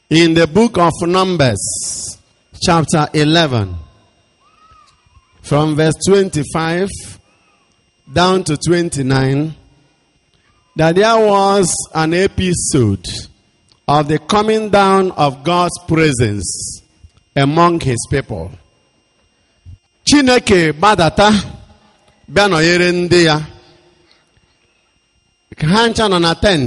in the book of Numbers, chapter 11, from verse 25 down to 29, that there was an episode of the coming down of God's presence among his people. Chineke gbadata bịa nọnyere ndị ya ka ha ncha nọ na tent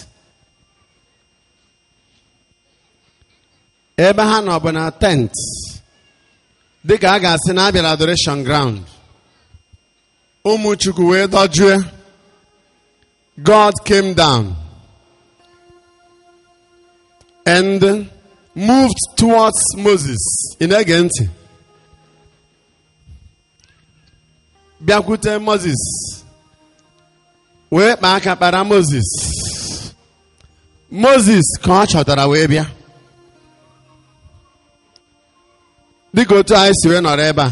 ebe ha nọ bụ na tent dịka a ga-asị na abịara adoration ground ụmụ chukwu wee dọjue God came down and moved towards Moses ị na-ege ntị bịakwute Moses wee kpaa aka kpara Moses Moses ka ọ chọtara wee bịa dịka otu anyị si wee nọrọ ebe a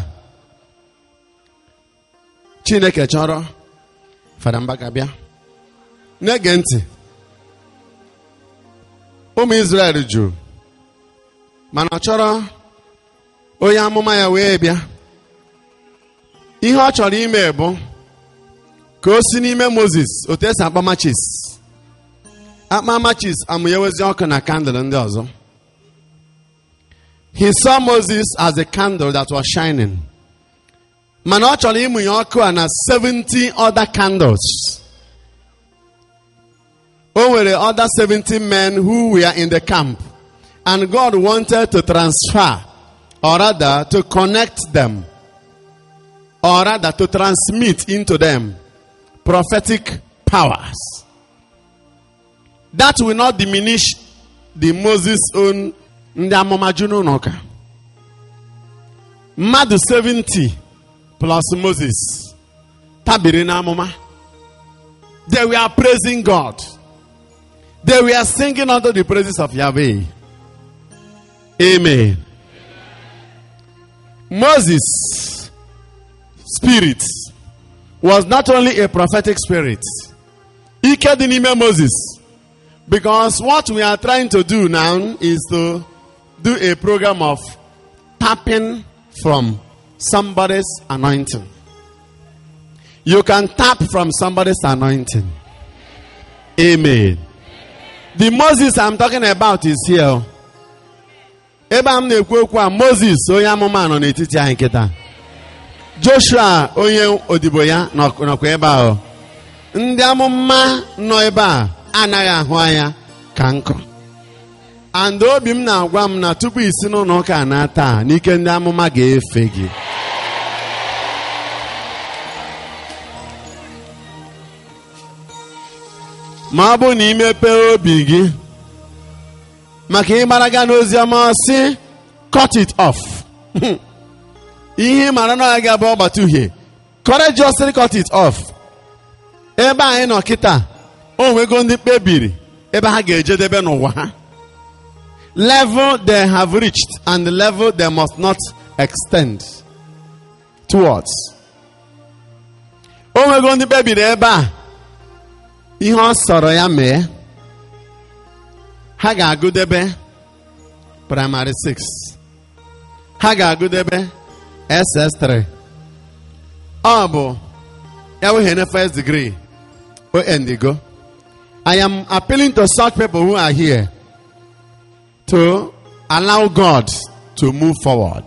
Chineke chọrọ fada mbaka bịa na-ege ntị ụmụ Izrel jụrụ mana ọ chọrọ onye amụma ya wee bịa ihe ọ chọrọ ime bụ ka o si n'ime Moses otu esi akpa machis akpa machis amụnyewezi ọkụ na kandụl ndị ọzọ he saw Moses as a candle that was shining mana ọ chọrọ ịmụnye ọkụ a na 70 other candles o nwere other 70 men who were in the camp and God wanted to transfer or rather to connect them or rather to transmit into them prophetic powers. That will not diminish the Moses own ndị amụma ju n'ụlọ ụka. Mmadụ 70 plus Moses tabiri n'amụma. They were praising God. They were singing unto the praises of Yahweh. Amen. Moses' spirit was not only a prophetic spirit. Ike dị n'ime Moses. Because what we are trying to do now is to do a program of tapping from somebody's anointing. You can tap from somebody's anointing. Amen. The Moses I'm talking about is here. ebe a m na-ekwu okwu a moses onye amụma nọ n'etiti anyị nkịta joshua onye odibo ya nọkwa ebe ahụ ndị amụma nọ ebe a anaghị ahụ anya ka nkụ and obi m na-agwa m na tupu isi n'ụlọ ụka na taa n'ike ndị amụma ga-efe gị ma ọ bụ na imepee obi gị maka ịgbaraga n'ozi ọma si cut it off ihe mara na ọ ga-abụ ọgbata uhie courageously cut it off ebe anyị nọ kịta o nwego ndị kpebiri ebe ha ga-ejedebe n'ụwa ha level they have reached and the level they must not extend towards o nwego ndị kpebiri ebe a ihe ọ sọrọ ya mee ha ga-agụdebe praịmarị 6 ha ga-agụdebe ss3 ọ bụ ya wee na first degree o endigo I am appealing to such people who are here to allow God to move forward.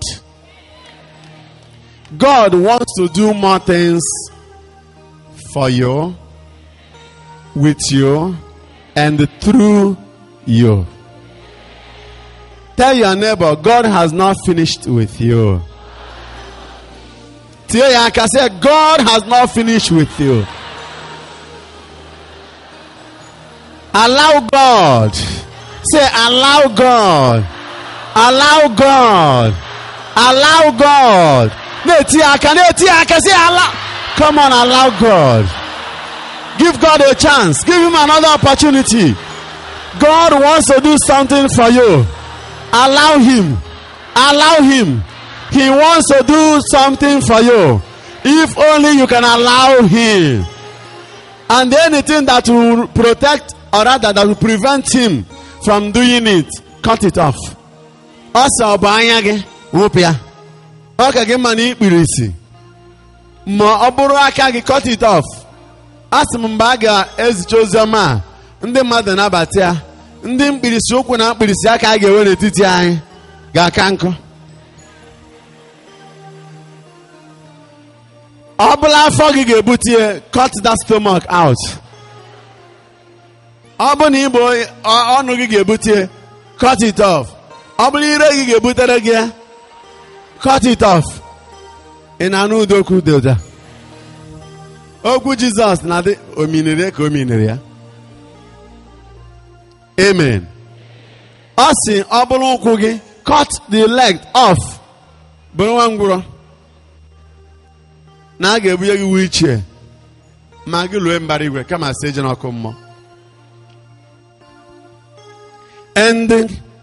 God wants to do more things for you, with you, and through you. Tell your neighbor, God has not finished with you. Tell your can say, God has not finished with you. Allow God. Say, allow God. Allow God. Allow God. Say, allow. Come on, allow God. Give God a chance. Give him another opportunity. God wants to do something for you. Allow Him. Allow Him. He wants to do something for you. If only you can allow Him. And anything that will protect or rather that will prevent Him from doing it, cut it off ọ sị ọ bụ anya gị wụpụ ya ọ ka gị mma na ikpiri isi ma ọ bụrụ aka gị cut it off a sị m mgbe a ga-ezicha ozi ọma a ndị mmadụ nabata ya ndị mkpirisi ụkwụ na mkpirisi aka a ga-enwe n'etiti anyị ga-aka nkụ ọ bụla afọ gị ga-ebute ya cut that stomach out ọ bụ na ịbụ ọnụ gị ga-ebute ya cut it off ọ bụrụ ire gị ga-ebutere gị ya cut it off ị na-anụ ụdị okwu dị ụda okwu jizọs na-adị ominiri ka ominiri ya amen ọ sị ọ bụrụ ụkwụ gị cut the leg off bụrụ nwa ngwụrọ na a ga-ebunye gị wichie ma gị lue mbara igwe kama si eje n'ọkụ mmụọ and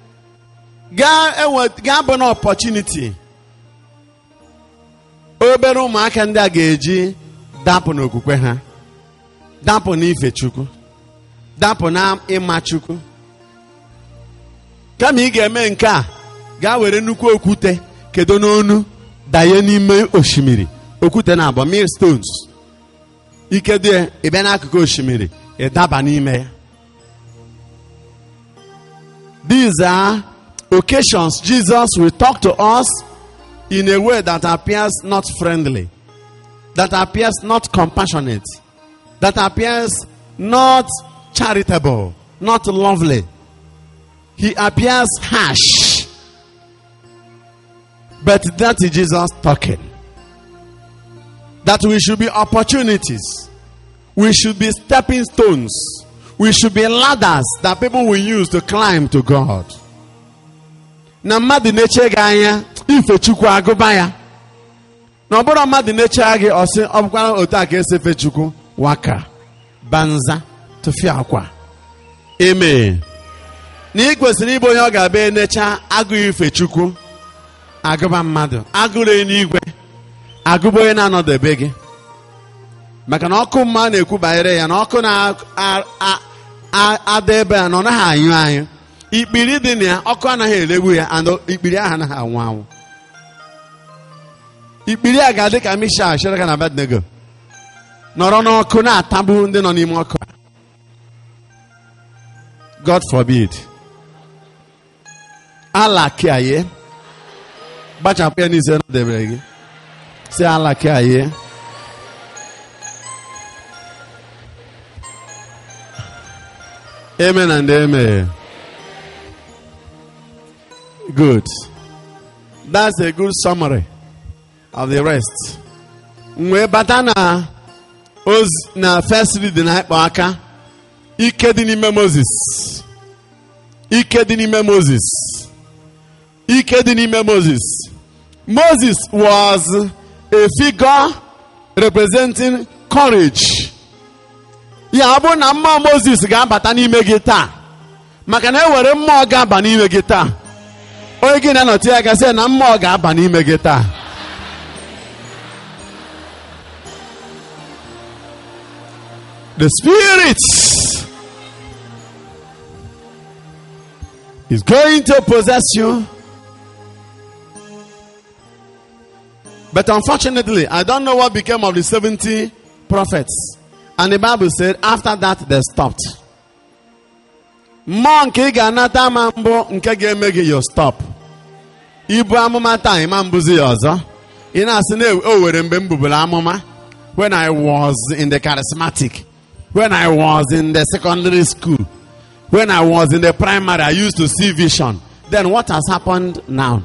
gaa bụ na opportunity obere ụmụaka ndị a ga-eji dapụ n'okwukwe ha dapụ n'ife chukwu dapụ na ịma chukwu kama ị ga-eme nke a gaa were nnukwu okwute kedo n'onu danye n'ime osimiri okwute na abụọ mil stones ikedo ịbịa n'akụkụ osimiri ịdaba n'ime ya these are occasions Jesus will talk to us in a way that appears not friendly, that appears not compassionate, that appears not charitable, not lovely. He appears harsh. But that is Jesus talking. That we should be opportunities. We should be stepping stones. We should be ladders that people will use to climb to God. na mmadụ na-eche gị anya ife chukwu agụba ya na ọ bụrụ mmadụ na-eche gị ọsị ọ bụkwara otu a ka esi efe chukwu waka banza tụfịa akwa eme na ị kwesịrị ịbụ onye ọ ga-abịa enecha agụghị ife chukwu agụba mmadụ agụrụ n'igwe agụba onye na-anọdebe gị maka na ọkụ mma na-ekwu banyere ya na ọkụ na-ada ebe a na ọ naghị anyụ anyụ ikpiri dị na ya ọkụ anaghị elegbu ya and ikpiri ahụ anaghị anwụ anwụ ikpiri a ga-adị ka misha shereka na abednego nọrọ n'ọkụ na-atagbu ndị nọ n'ime ọkụ god forbid ala kiaye gbachapụ ya n'ise debere gị si ala kiaye amen and amen Good. That's a good summary of the rest. Mgbe bata na oz na first reading na ịkpọ aka ike dị n'ime Moses. Ike dị n'ime Moses. Ike dị n'ime Moses. Moses was a figure representing courage. Ya ọ bụrụ na mmụọ Moses ga-abata n'ime gị taa maka na e were mmụọ ga-aba n'ime gị taa onye gị na-anọtụ ya gasị na mmụọ ga-aba n'ime gị taa the spirit is going to possess you but unfortunately i don't know what became of the 70 prophets and the bible said after that they stopped mmụọ nke ị ga-anata ama mbụ nke ga-eme gị yo stop ibu amụma taa ịma mbụzi ya ọzọ ị na-asị na o were mgbe m buburu amụma when I was in the charismatic when I was in the secondary school when I was in the primary I used to see vision then what has happened now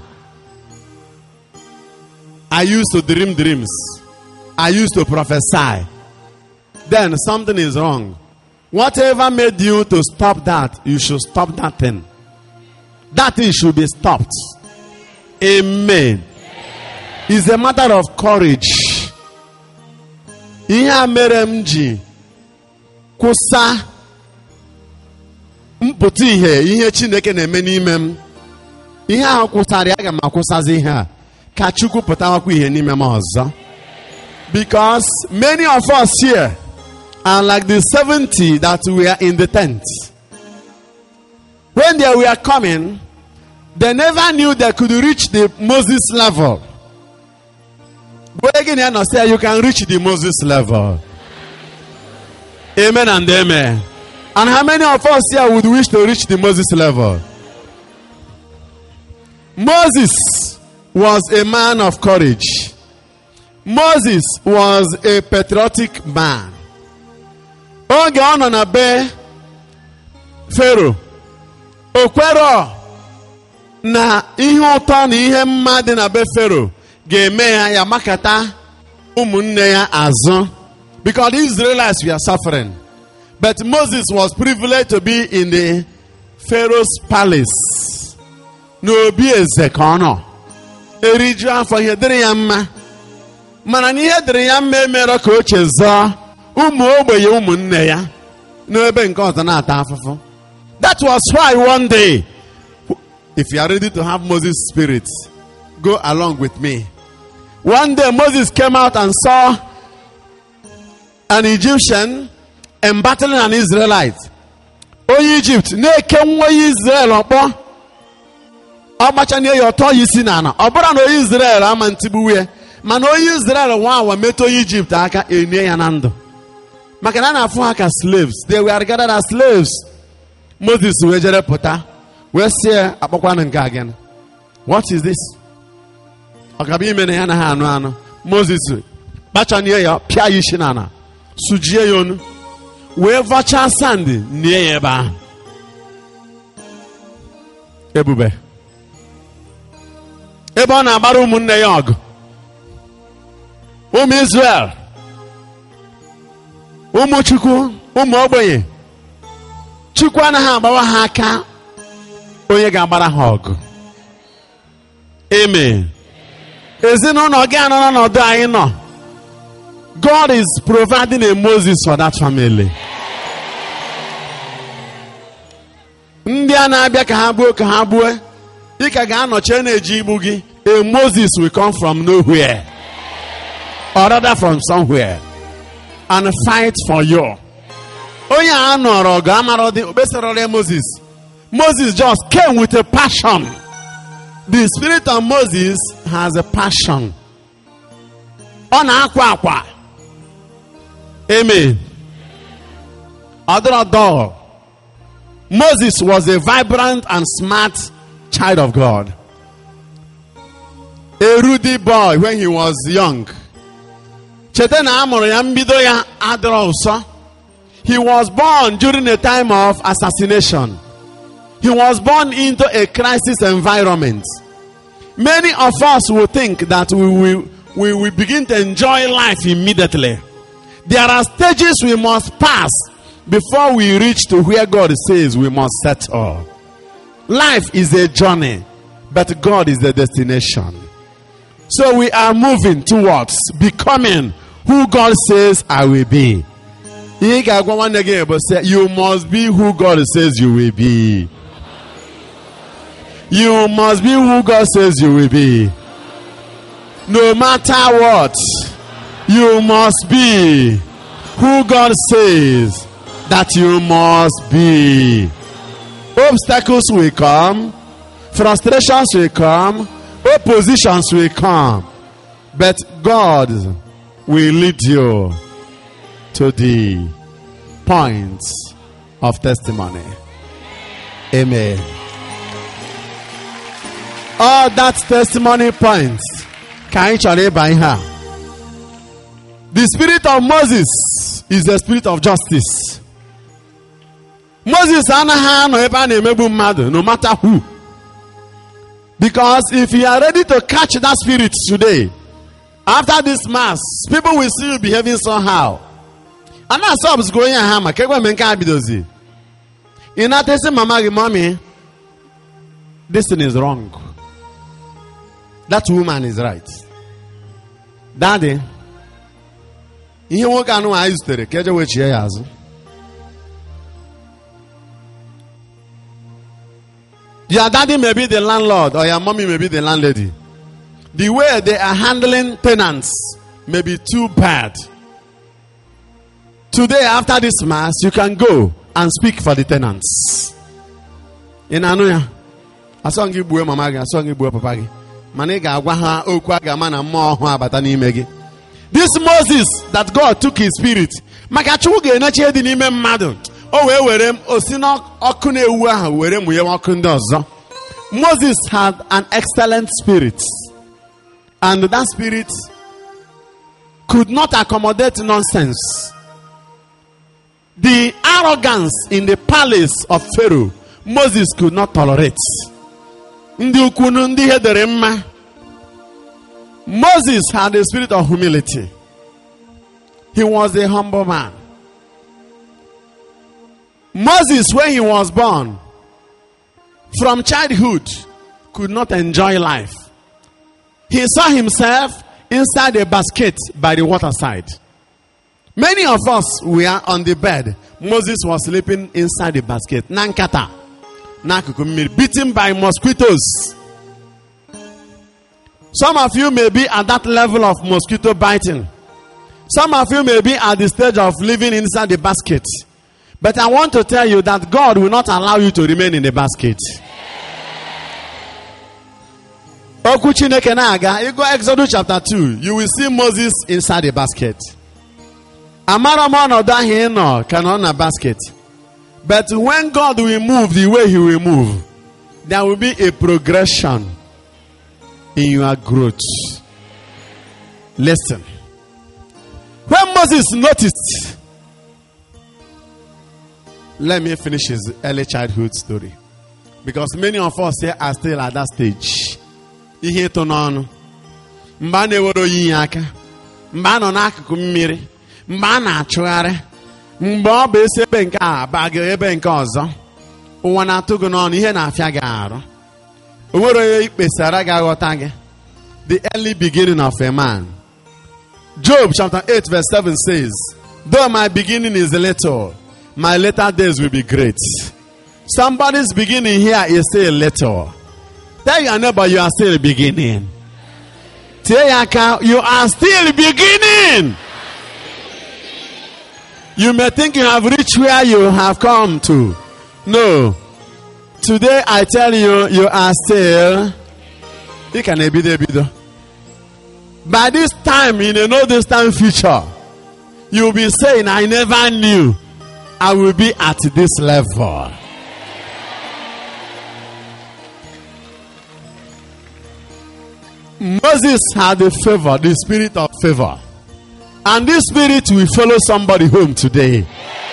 I used to dream dreams I used to prophesy then something is wrong Whatever made you to stop that, you should stop that thing. That thing should be stopped. Amen. It's a matter of courage. Ihe a mere m ji kwụsa mpụta ihe ihe Chineke na-eme n'ime m ihe ahụ kwụsara ya aga m akwụsazi ihe a ka Chukwu pụtawakwa ihe n'ime m ọzọ because many of us here are like the 70 that were in the tent. When they were coming, they never knew they could reach the Moses level. But again, you understand, you can reach the Moses level. Amen and amen. And how many of us here would wish to reach the Moses level? Moses was a man of courage. Moses was a patriotic man. Oge ọ nọ na be Fero, o kwero na ihe ụtọ na ihe mma dị na be Fero ga-eme ya ya makata ụmụnne ya azụ because the Israelites were suffering. But Moses was privileged to be in the Pharaoh's palace. N'obi eze ka ọ nọ. Eriju afọ ihe dịrị ya mma. Mana na ihe dịrị ya mma emere ka o chezọọ ụmụ ogbenye ụmụnne ya n'ebe nke ọzọ na-ata afụfụ. That was why one day, if you are ready to have Moses' spirit, go along with me. One day Moses came out and saw an Egyptian embattling an Israelite. Onye Egypt na-eke nwa onye Israel ọkpọ ọgbachanie ya ọtọ ya isi n'ala ọ bụrụ na onye Israel ama ntigbuwe ya mana onye Israel nwa awa metụ onye Egypt aka enye ya na ndụ maka na a na-afụ ha ka slaves they were regarded as slaves Moses wee jere pụta wee sie akpọkwanụ nke a gịnị what is this ọ gaba ime na ya na ha anụ anụ Moses kpachanie ya pịa ya isi n'ala sujie ya onu wee vọchaa sandị nie ya ebe ahụ ebube ebe ọ na-agbara ụmụnne ya ọgụ ụmụ Israel ụmụ Chukwu ụmụ ogbenye Chukwu anaghị agbawa ha aka onye ga-agbara ha ọgụ amen ezinụlọ gị anọ n'ọnọdụ anyị nọ God is providing a Moses for that family. ndị a na-abịa ka ha gbuo ka ha gbuo ị ka ga-anọchi na-eji igbu gị a Moses will come from nowhere or rather from somewhere and fight for you onye a nọrọ ọgụ amara dị okpesarara Moses Moses just came with a passion the spirit of Moses has a passion ọ na-akwa akwa amen ọdụrụ Moses was a vibrant and smart child of God. A ruddy boy when he was young. Cheta na amụrụ ya mbido ya adịrọ ụsọ. He was born during a time of assassination. He was born into a crisis environment. Many of us will think that we will, we will begin to enjoy life immediately. There are stages we must pass before we reach to where God says we must settle. Life is a journey, but God is the destination. So we are moving towards becoming who God says I will be. Ihe ga-agwa nwanne gị bụ say you must be who God says you will be. You must be who God says you will be. No matter what, you must be who God says that you must be. Obstacles will come, frustrations will come, oppositions will come, but God will lead you to the points of testimony. Amen. All that testimony points ka anyị chọrọ ịba ihe a. The spirit of Moses is the spirit of justice. Moses anaghị anọ ebe a na-emegbu mmadụ no matter who. Because if you are ready to catch that spirit today, after this mass, people will see you behaving somehow. And that's what's going on hammer. Kegwe me nke a bidozi. Ị na-atesi mama gị mommy, this thing is wrong. That woman is right. Daddy, ihe nwoke anụ anyị zutere ka eje wechie ya azụ. Your daddy may be the landlord or your mommy may be the landlady. The way they are handling tenants may be too bad. Today, after this mass, you can go and speak for the tenants. In Anuya, asọ gị gbuo mama gị asọ gị gbuo papa gị mana ị ga-agwa ha okwu a ga-ama na mmụọ ọhụụ abata n'ime gị this moses that god took his spirit maka chukwu ga-enechi ihe dị n'ime mmadụ o wee were osi n'ọkụ na-ewu ahụ were mụnye ọkụ ndị ọzọ moses had an excellent spirit and that spirit could not accommodate nonsense the arrogance in the palace of pharaoh moses could not tolerate ndị ukwunu ndị ihe dere mma moses had a spirit of humility he was a humble man moses when he was born from childhood could not enjoy life he saw himself inside a basket by the waterside many of us were on the bed moses was sleeping inside the basket na nkata n'akụkụ mmiri beaten by mosquitoes some of you may be at that level of mosquito biting some of you may be at the stage of living inside the basket but i want to tell you that god will not allow you to remain in the basket okwu chineke na-aga ịgụ exodus chapter 2 you will see moses inside the basket amara m ọnọdụ ahụ ị nọ ka nọ na basket but when god will move the way he will move there will be a progression in your growth listen when moses noticed let me finish his early childhood story because many of us here are still at that stage ihe ịtụ n'ọnụ mgbe a na-ewere oyiyi aka mgbe a nọ n'akụkụ mmiri mgbe a na-achụgharị mgbe ọ bụ esi ebe nke a baga ebe nke ọzọ ụwa na-atụ gị n'ọnụ ihe na-afịa gị arụ o nwere onye ikpesara gị aghọta gị the early beginning of a man job chapter 8 verse 7 says though my beginning is little my later days will be great somebody's beginning here is still little Tell your neighbor you are still beginning. Tell your car you are still beginning. You may think you have reached where you have come to. No. Today I tell you, you are still. You can ebido ebido. By this time, in a no distant future, you will be saying, I never knew I will be at this level. Moses had a favor, the spirit of favor. And this spirit will follow somebody home today.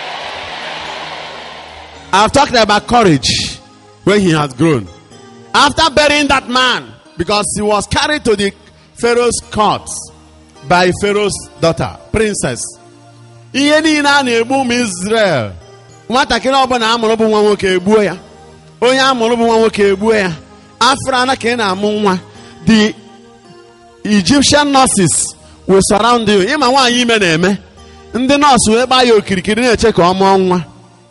I've talked about courage when he had grown. After burying that man, because he was carried to the Pharaoh's court by Pharaoh's daughter, princess. Ihe niile a na-egbu ụmụ Israel. Nwatakịrị ọbụla amụrụ bụ nwa nwoke egbuo ya. Onye amụrụ bụ nwa nwoke egbuo ya. Afọ ana ka ị na-amụ nwa. The Egyptian nurses will surround you. Ịma nwaanyị ime na-eme. Ndị nọọsụ wee gbaa ya okirikiri na-eche ka ọ mụọ nwa.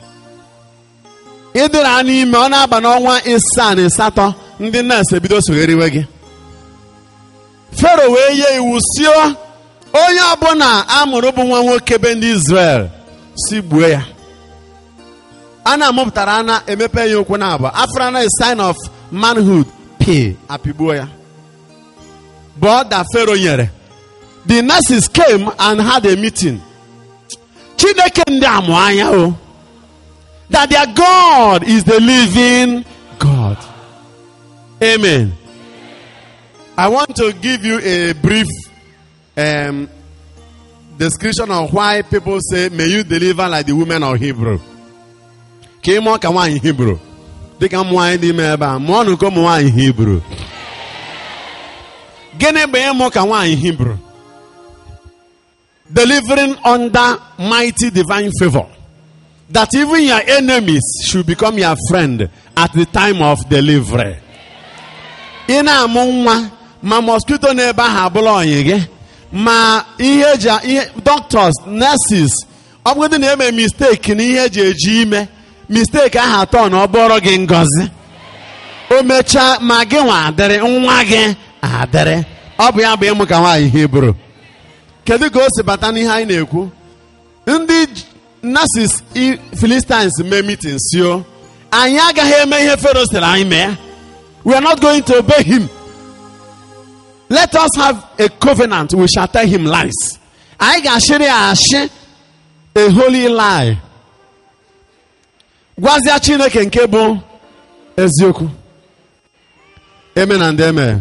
ịdịra n'ime ọ na-aba n'ọnwa ịsaa na ịsatọ ndị nọọsụ ebido sogheriwe gị fero wee nye iwu sio onye ọbụla amụrụ bụ nwa nwoke be ndị Israel si gbuo ya a na-amụpụtara ana emepe ya ụkwụ na abụọ afra na a sign of manhood p apịgbuo ya bụ da fero nyere the nurses came and had a meeting chineke ndị amụ anya o that their God is the living God. Amen. I want to give you a brief um, description of why people say, May you deliver like the women of Hebrew. Ka ị mụọ ka nwaanyị Hebrew. Dịka ụmụ nwaanyị dị ime ebe a, mụọ nụ ka ụmụ nwaanyị Hebrew. Gịnị bụ ịmụ ka nwaanyị Hebrew? Delivering under mighty divine favor. that even your enemies should become your friend at the time of delivery. ị na-amụ nwa ma mosquito n'ebe ahụ abụla ọyị gị ma ihe eji ihe doctors nurses ọ bụgodị na eme mistake na ihe eji eji ime mistake ahụ atọ na ọ bụrụ gị ngọzi o mechaa ma gị nwa adịrị nwa gị adịrị ọ bụ ya bụ ịmụ ka nwaanyị hibru kedu ka o si bata n'ihe anyị na-ekwu ndị nurses philistines mee meeting sio anyị agaghị eme ihe fero sịrị anyị mee We are not going to obey him. Let us have a covenant. We shall tell him lies. Anyị ga-ashịrị ya ashị a holy lie. Gwazia Chineke nke bụ eziokwu. Amen and amen.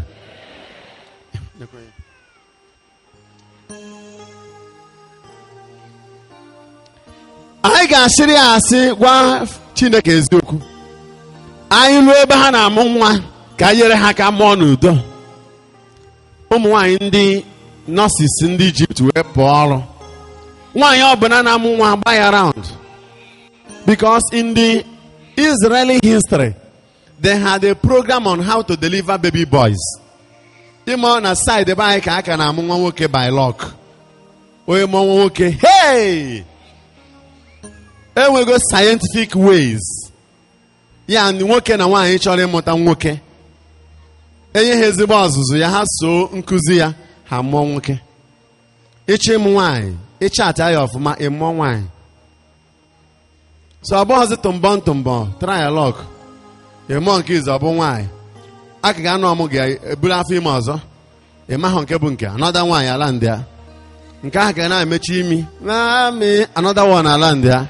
Anyị ga-ashịrị ya asị gwa Chineke eziokwu. Anyị ruo ebe ha na-amụ nwa ka anyị nyere ha aka mụọ n'udo. ụmụ nwanyị ndị nọọsis ndị ijipt wee pụọ ọrụ nwaanyị ọbụla na-amụ nwa gba ya round because in the israeli history they had a program on how to deliver baby boys ịmụ na side ebe anyị ka a ka na-amụ nwa nwoke by lock onye mụọ nwa nwoke hey enwego scientific ways ya nwoke na nwaanyị chọrọ ịmụta nwoke enye ha ezigbo ọzụzụ ya ha so nkụzi ya ha mụọ nwoke ịchọ ịmụ nwaanyị ịchatị ya ọfụma ịmụọ nwaanyị so ọ bụghịzi tụmbọ ntụmbọ trialọg ịmụọ nke izu ọ bụ nwaanyị a ka ga-anọ ọmụ ga-eburu afọ ime ọzọ ịmahụ nke bụ nke anọda nwaanyị ala ndị ya nke ahụ ga na-emechi imi na-amị anọda wọn ala ndị ya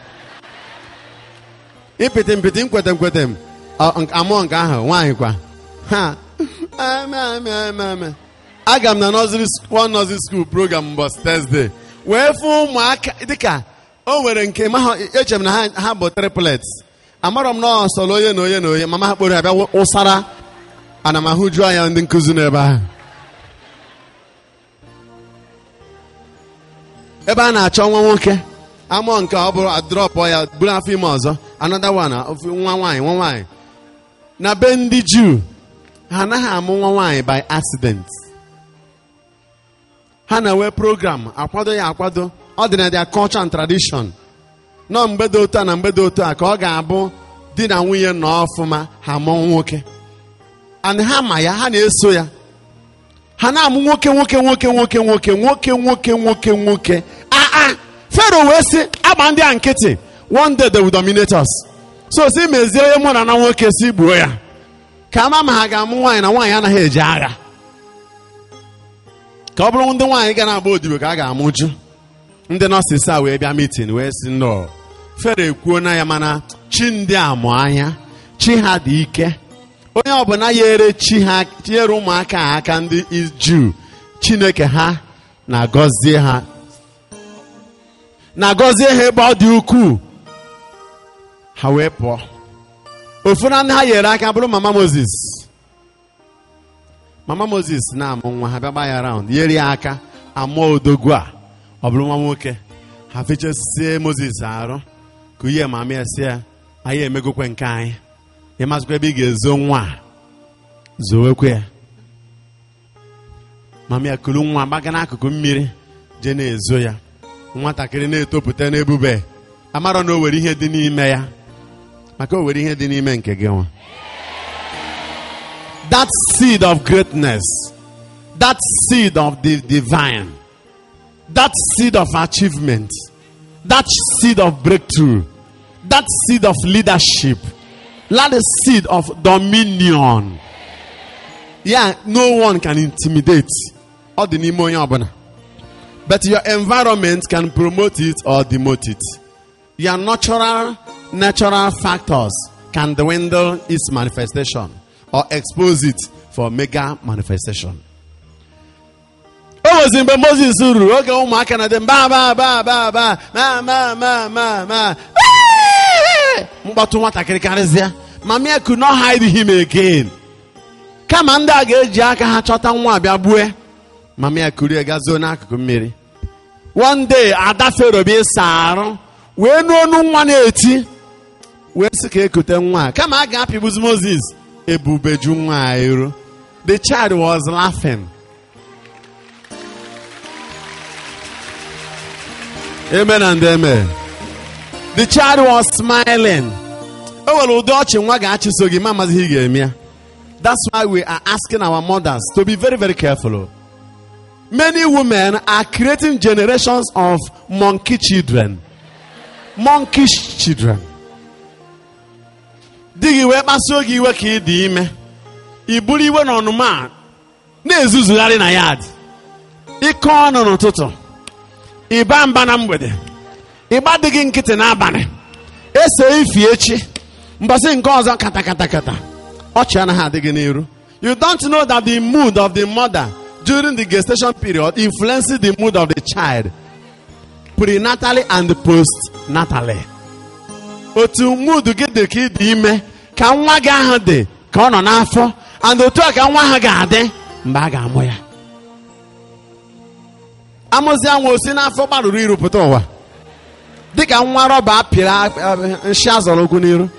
ịpịtị mpịtị nkwete nkwete m amụọ nke ahụ nwaanyị kwa ha aga m na one nursery school program mbọchị Thursday wee fụ ụmụaka dịka o nwere nke eche m na ha bụ triplets amarọ m na sọrọ onye na onye na onye mama ha kpọrọ ya bịa ụsara ana m ahụju anya ndị nkụzi n'ebe ahụ ebe a na-achọ nwa nwoke amụọ nke ọ bụrụ adrọpụ ya buru afọ ime ọzọ anọda nwa nwa nwaanyị nwa nwaanyị na be ndị Juu ha anaghị amụ nwa nwaanyị by accident ha na-enwe program akwado ya akwado ọ dị na their culture and tradition nọ mgbede otu a na mgbede otu a ka ọ ga-abụ di na nwunye nọ ọfụma ha mụọ nwoke and ha ma ya ha na-eso ya ha na-amụ nwoke nwoke nwoke nwoke nwoke nwoke nwoke nwoke nwoke aa fero wee sị agba ndị a nkịtị one day they will dominate us so si mezie onye mụ na na nwoke si gbuo ya ka ama ma ha ga-amụ nwaanyị na nwaanyị anaghị eje agha ka ọ bụrụ ndị nwaanyị ga na-agba odibo ka a ga-amụju ndị nọọsịs a wee bịa mitin wee sị nnọọ fere ekwuo na ya mana chi ndị a mụ anya chi ha dị ike onye ọbụla ya ere chi ha tinyere ụmụaka ha aka ndị juu chineke ha na-agọzie ha na-agọzie ha ebe ọ dị ukwuu ha wee pụọ ofu na ndị ha nyere aka bụrụ mama moses mama moses na-amụ nwa ha bịa gba ya raund nyere ya aka amụọ odogwu a ọ bụrụ nwa nwoke ha fechasie moses arụ ka ihe mama ya si ya anyị emegokwe nke anyị ịmazikwa ebe ị ga-ezo nwa a zowekwe ya mama ya kuru nwa gbaga n'akụkụ mmiri jee na-ezo ya nwatakịrị na-etopụta n'ebube amarọ na o were ihe dị n'ime ya maka o were ihe dị n'ime nke gị nwa that seed of greatness that seed of the divine that seed of achievement that seed of breakthrough that seed of leadership that seed of dominion yeah no one can intimidate ọ dị n'ime onye ọbụla but your environment can promote it or demote it your natural natural factors can dwindle its manifestation or expose it for mega manifestation. o nwezi mgbe moses ruru oge ụmụaka na dị mba ba ba ba ba ma ma ma ma ma mkpọtụ nwatakịrị karịsịa mama could not hide him again kama ndị a ga-eji aka ha chọta nwa abịa gbue mama ya kurie gazuo n'akụkụ mmiri one day ada fero bịa ịsa arụ wee nu onu nwa na-eti wee sị ka ekute nwa a kama a ga-apịgbuzi moses ebubeju nwa a ero the child was laughing amen and amen the child was smiling o nwere ụdị ọchị nwa ga-achịso gị ma amazighị ị ga-eme ya that's why we are asking our mothers to be very very careful many women are creating generations of monkey children monkish children di gị wee kpasuo gị iwe ka ị dị ime i buru iwe na ọnụma a na-ezuzugharị na yad ịkọ ọnụ n'ụtụtụ ịba mba na mgbede ịgba dịghị nkịtị n'abalị ese ifi echi mbọsị nke ọzọ kata kata kata ọchị anaghị adịghị n'iru you don't know that the mood of the mother during the gestation period influences the mood of the child prenatally and postnatally otu mood gị dị ka ị dị ime ka nwa gị ahụ dị ka ọ nọ n'afọ and otu a ka nwa ahụ ga-adị mgbe a ga-amụ ya amụzi anwa osi n'afọ gbarụrụ irupụta ụwa dịka nwa rọba apịrị nshi azọrọ okwu n'iru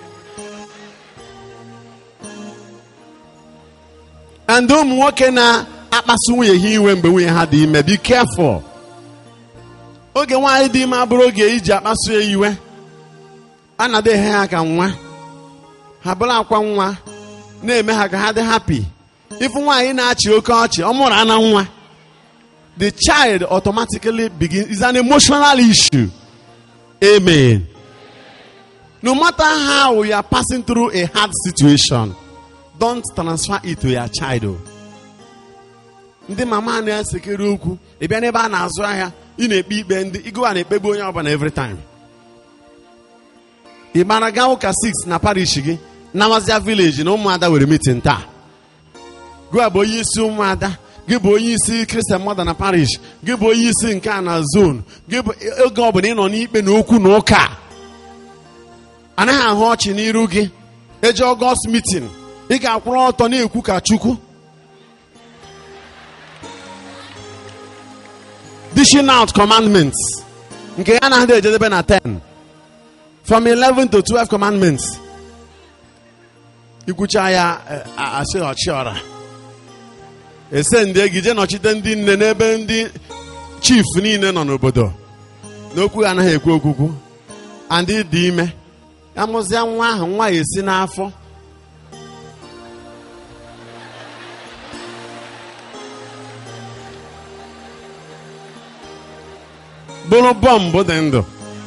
and ụmụ nwoke na-akpasu nwunye ha iwe mgbe nwunye ha dị ime be careful oge nwaanyị dị ime abụrụ oge iji akpasu ya iwe a na-ada ehe ha ka nwa ha bụrụ akwa nwa na-eme ha ka ha dị happy ịfụ nwaanyị na-achị oke ọchị ọ mụrụ ana nwa the child automatically begins is an emotional issue amen no matter how you are passing through a hard situation don't transfer it to your child o. ndị mama na-esekere okwu ị bịa n'ebe a na-azụ ahịa ị na-ekpe ikpe ndị ịgụwa na-ekpegbu onye ọbụla every time ị mara gaa ụka 6 na parish gị nawazia village na ụmụada were meeting taa gụa bụ onye isi ụmụada gị bụ onye isi Christian mother na parish gị bụ onye isi nke a na zone gị bụ oge ọbụla ị nọ n'ikpe na okwu na ụka anaghị ahụ ọchị n'iru gị eje ọgọst meeting ị ga-akwụrụ ọtọ na-ekwu ka chukwu dishing out commandments nke ya na-adị ejedebe na 10 from 11 to 12 commandments ikwucha ya asị ọchịọra ese ndị egije nọchite ndị nne n'ebe ndị chief niile nọ n'obodo n'okwu ha anaghị ekwu okwukwu and dị ime amụzia nwa ahụ nwa ya esi n'afọ bụrụ bọmbụ dị ndụ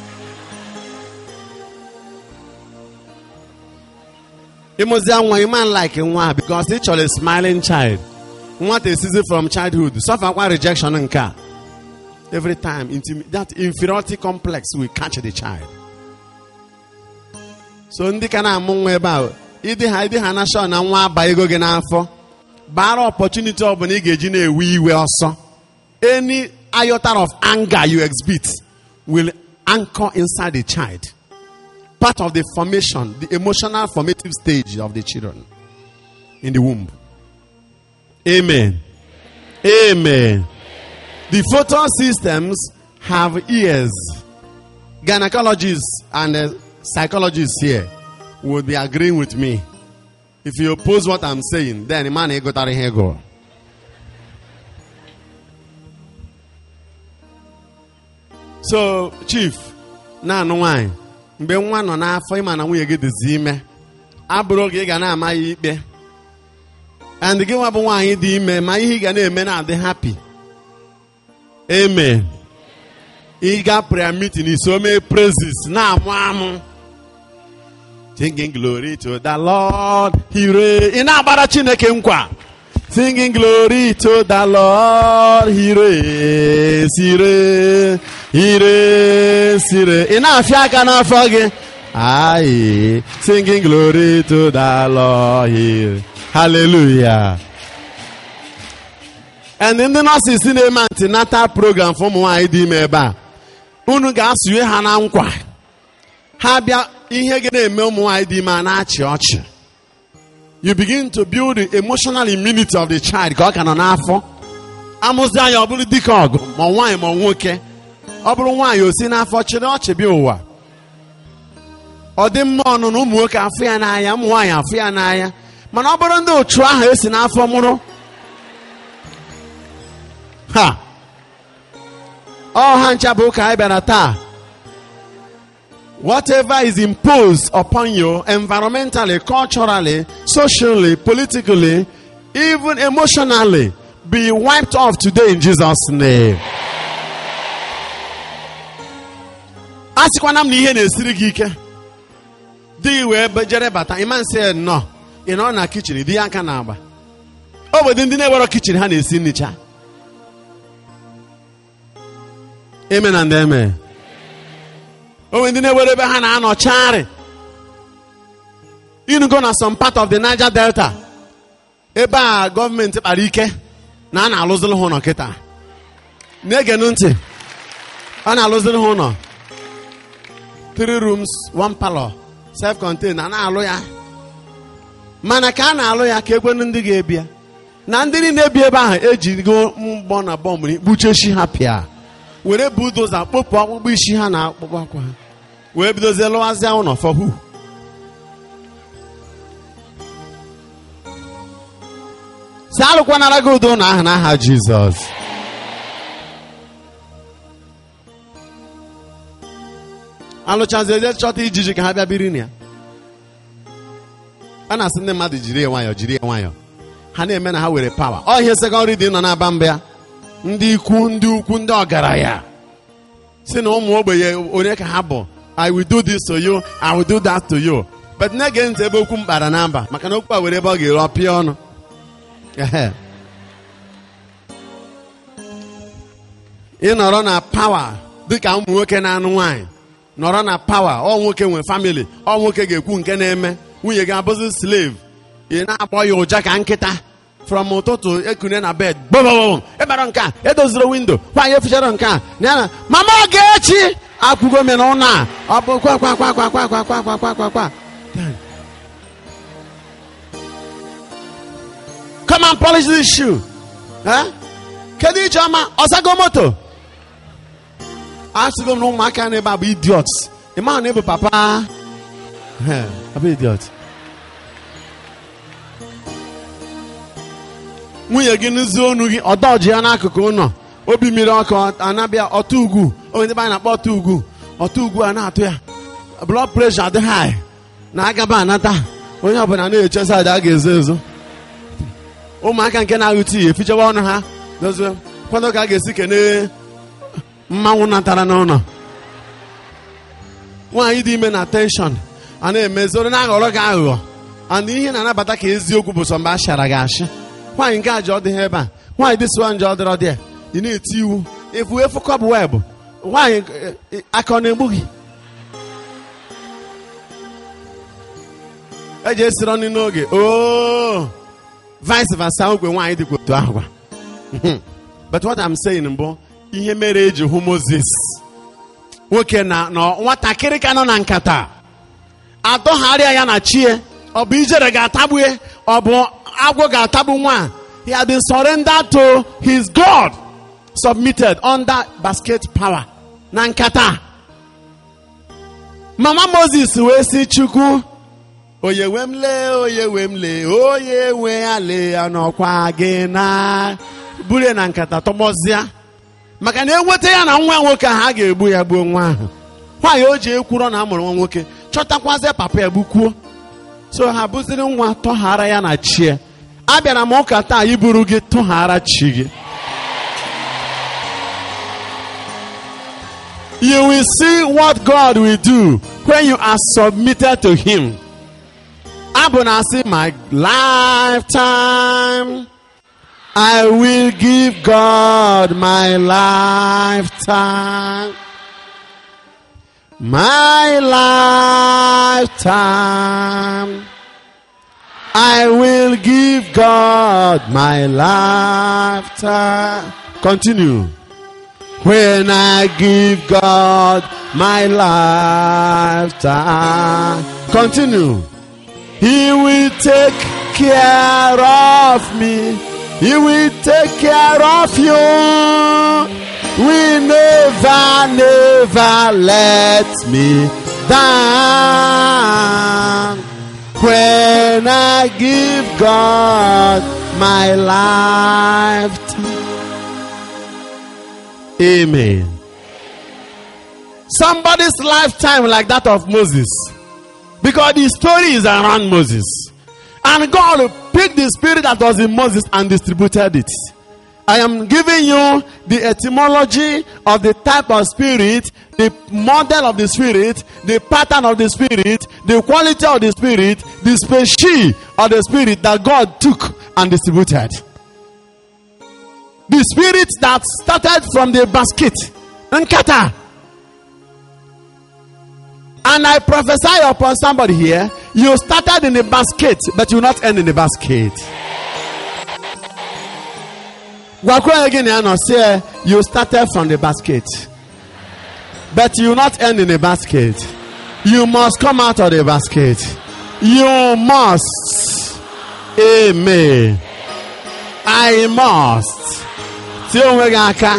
ịmụzia nwa you man like nwa because ị chọrọ a smiling child nwata esizi from childhood sufferkwa rejection nke a every time intim- that inferiority complex will catch the child so ndị ka na-amụ nwa ebe a ịdị ha ịdị ha na shọ na nwa aba ego gị n'afọ bara opportunity ọbụla ị ga-eji na-ewe iwe ọsọ any iota of anger you exhibit will anchor inside the child part of the formation the emotional formative stage of the children in the womb amen amen the photon systems have ears gynecologists and uh, psychologists here would be agreeing with me if you oppose what i'm saying then man egotara ihe ego so chief na-anụ nwanyị mgbe nwa nọ n'afọ ịma na nwunye gị dịzi ime abụrụ oge ị ga na-ama ya ikpe and gị nwa bụ nwaanyị dị ime ma ihe ị ga na-eme na-adị happy amen ị ga prayer meeting iso mee praises na-amụ amụ singing glory to the lord hire ị na-agbara chineke nkwa singing glory to the lord hire sire hire sire ị na-afịa aka n'afọ gị ayi singing glory to the lord hire hallelujah and ndị nọọsịs na-eme antinatal program for ụmụ nwaanyị dị ime ebe a unu ga-asụnye ha na nkwa ha bịa ihe ga na-eme ụmụ nwaanyị dị ime a na-achị ọchị you begin to build the emotional immunity of the child ka ọ ka nọ n'afọ amụzi anya ọ bụrụ dike ọgụ ma nwaanyị ma nwoke ọ bụrụ nwaanyị o si n'afọ chịrị ọchị bịa ụwa ọ dị mma ọnụ na ụmụ nwoke afụ ya n'anya ụmụ nwaanyị afụ ya n'anya mana ọ bụrụ ndị otu ahụ esi n'afọ mụrụ ha ọ ha ncha bụ ụka anyị bịara taa whatever is imposed upon you environmentally, culturally, socially, politically, even emotionally, be wiped off today in Jesus' name. a sịkwana m na ihe na-esiri gị ike di gị wee jere bata ịma nsị nnọọ ị nọ na kichin di ya aka na-agba obodo ndị na-ewero kichin ha na-esi nnicha eme na ndị eme onwe ndị na-ewere ebe ha na-anọ charị inugo na some part of the Niger Delta ebe a gọọmenti kpara ike na a na-alụziri ha ụlọ kịta na-egenu ntị a na-alụziri ha ụlọ three rooms one parlor self contained a na-alụ ya mana ka a na-alụ ya ka ekwenu ndị ga-ebi ya na ndị niile bi ebe ahụ ejigo mgbọ na bọmbụ kpuchechi ha pịa were budoza kpopụ ọkpụkpụ isi ha na akpụkpọ akwa ha wee bidozie lụwazịa ụlọ for who si alụkwanara gị udo ụlọ ahụ n'aha jizọs alụchazi eje chọta ijiji ka ha bịa biri na ya a na-asị ndị mmadụ jiri ya nwayọọ jiri ya nwayọọ ha na-eme na ha were pawa ọ ihe sekọndịrị dị nọ n'aba mba ya ndị ikwu ndị ukwu ndị ọgaranya si na ụmụ ogbenye onye ka ha bụ i will do this to you i will do that to you but na-ege ntị ebe okwu m kpara na mba maka na okwu a were ebe ọ ga-ere ọpịa ọnụ Ehe. ịnọrọ na pawa dịka ụmụ nwoke na-anụ nwaanyị nọrọ na pawa ọ nwoke nwe famili ọ nwoke ga-ekwu nke na-eme nwunye gị abụzi slave ị na-akpọ ya ụja ka nkịta from ụtụtụ ekune na bed gbọgbọgbọm ịbara nke a edoziri windo nwaanyị efichara nke a na ya na mama Ogechi akwụgo mere ụlọ a ọ bụ kwa kwa kwa kwa kwa kwa kwa kwa kwa kwa kwa come and polish this shoe Eh? kedu ijeọma ọzago moto asịgo m na ụmụaka na ebe a bụ idiot ịma na ịbụ papa Eh, abụ idiot nwunye gị n'ụzọ onu gị ọdọji ya n'akụkụ ụlọ obi mmiri ọkụ anabịa ọtụ ugwu onye ndị be anyị na-akpọ ọtụ ugwu ọtụ ugwu a na-atụ ya blood pressure dị high na-agaba anata onye ọbụla na-eche saịdị a ga-ezo ezo ụmụaka nke na-aghụ tii efichewa ọnụ ha dozie kwado ka a ga-esi kene mmanwụ natara n'ụlọ nwaanyị dị ime na tenshọn a na-emezoro na-aghọrọ gị aghụghọ and ihe na-anabata ka eziokwu bụ sọ mgbe a shara gị ashị nwaanyị nke ajọ dị ha ebe a nwaanyị dị sụwa njọ dịrọ dị ị na-eti iwu efu efu kọbụ webụ nwaanyị eh, eh, aka ọ na-egbu gị eji esiri ọnụ n'oge ooo vice versa ogwe nwaanyị dịkwa otu ahụ gwa but what I'm saying mbụ ihe mere eji hụ Moses nwoke na nọ nwatakịrị ka nọ na nkata atọgharịa ya na chie ọ bụ ijere ga-atagbue ọ bụ agwọ ga-atagbu nwa he had been surrendered to his God submitted under basket power na nkata mama Moses wee sị Chukwu onye we m lee onye we m lee onye we ya lee ya n'ọkwa gị na buru ya na nkata tọgbọzịa maka na enweta ya na nwa nwoke ahụ a ga-egbu ya gbuo nwa ahụ nwaanyị o ji ekwurọ na amụrụ nwa nwoke chọtakwazie papa ya gbukwuo so ha bụziri nwa tọghara ya na chie abịara m ụka taa iburu gị tọghara chi gị you will see what God will do when you are submitted to him abụ na-asị my lifetime I will give God my lifetime my lifetime I will give God my lifetime continue when I give God my lifetime continue he will take care of me. He will take care of you. We never, never let me down. When I give God my lifetime. Amen. Somebody's lifetime like that of Moses. Because the story is around Moses. And God picked the spirit that was in Moses and distributed it. I am giving you the etymology of the type of spirit, the model of the spirit, the pattern of the spirit, the quality of the spirit, the species of the spirit that God took and distributed. The spirit that started from the basket, nkata. And I prophesy upon somebody here, you started in the basket, but you will not end in the basket. Gwakwa again, you know, say you started from the basket, but you will not end in the basket. You must come out of the basket. You must. Amen. I must. Tie onwe gị aka.